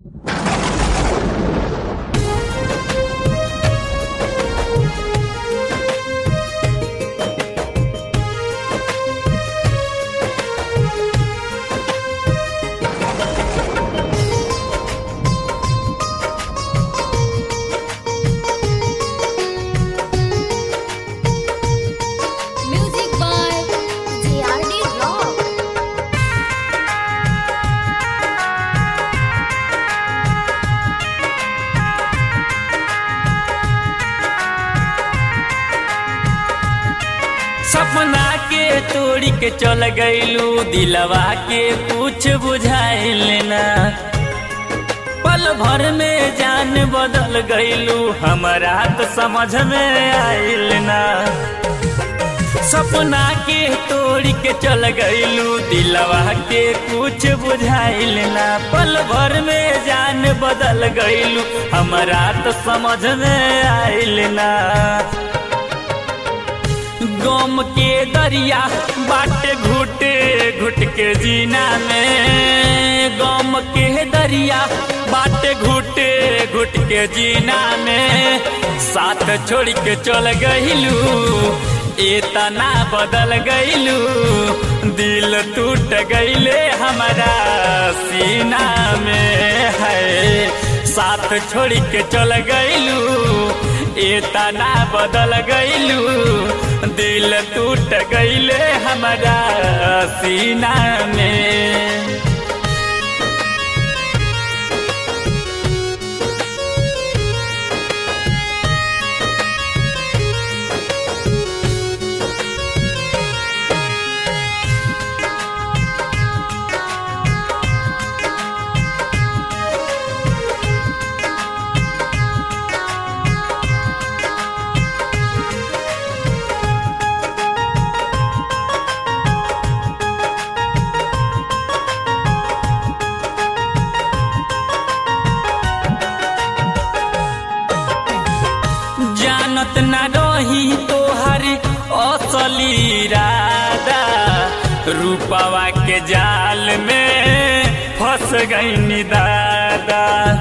Music by JRD Rock. सपना के तोड़ी के चल गईलू दिलवा के कुछ बुझाइल ना पल भर में जान बदल गईलू हमारा तो समझ में आइल ना सपना के तोड़ी के चल गईलू दिलवा के कुछ बुझाइल ना पल भर में जान बदल गईलू हमारा तो समझ में आइल ना गम के दरिया बाटे घुटे घुट के जीना में गम के दरिया बाटे घुटे घुट के जीना में साथ छोड़ के चल गईलू इतना बदल गईलू दिल टूट गईले हमारा सीना में है साथ छोड़ के चल गईलू इतना बदल गईलू दिल टूट गईले हमारा सीना में जानत न रही तोहर असली राधा रूपवा के जाल में फंस गई दादा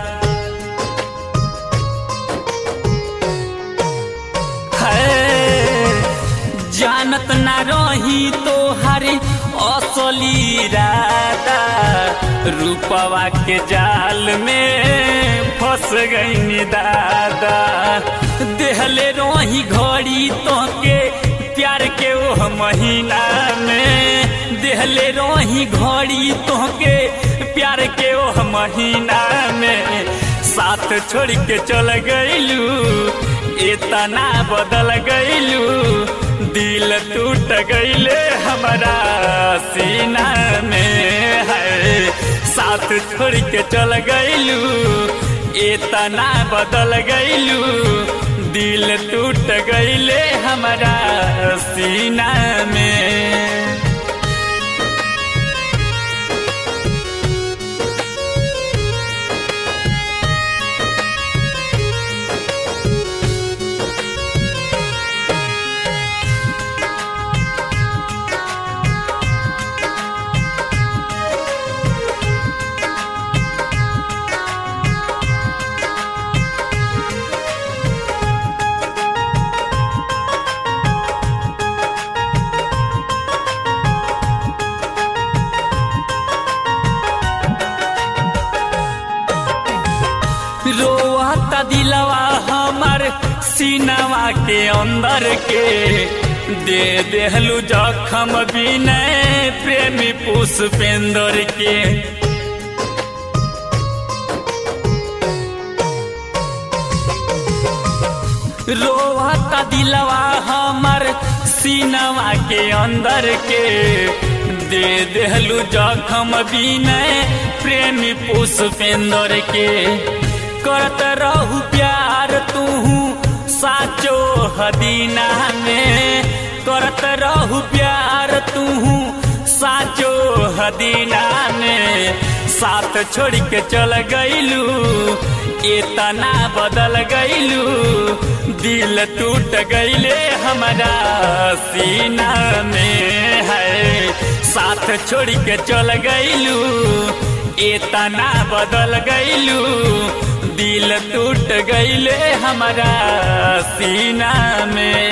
है जानत न रही तोहर असली राधा रूपवा के जाल में फंस गई दादा देहले रही घड़ी तो के प्यार के वो महीना में देहले रही घड़ी तो के प्यार के वो महीना में साथ छोड़ के चल गईलू इतना बदल गईलू दिल टूट गईले हमारा सीना में है साथ छोड़ के चल गईलू इतना बदल गईलू दिल टूट गईले हमारा सीना में रोता दिलवा हमर सीनवा के अंदर के दे देहलू जखम विनय प्रेमी पुष्पेंदर के रोता दिलवा हमर सीनवा के अंदर के दे देहलू जखम विनय प्रेमी पुष्पेंदर के करत रहू प्यार तू साचो हदीना में करत रहू प्यार तू साचो हदीना में साथ छोड़ के चल गईलू इतना बदल गईलू दिल टूट गईले हमारा सीना में है साथ छोड़ के चल गईलू इतना बदल गईलू दिल टूट गईले हमारा सीना में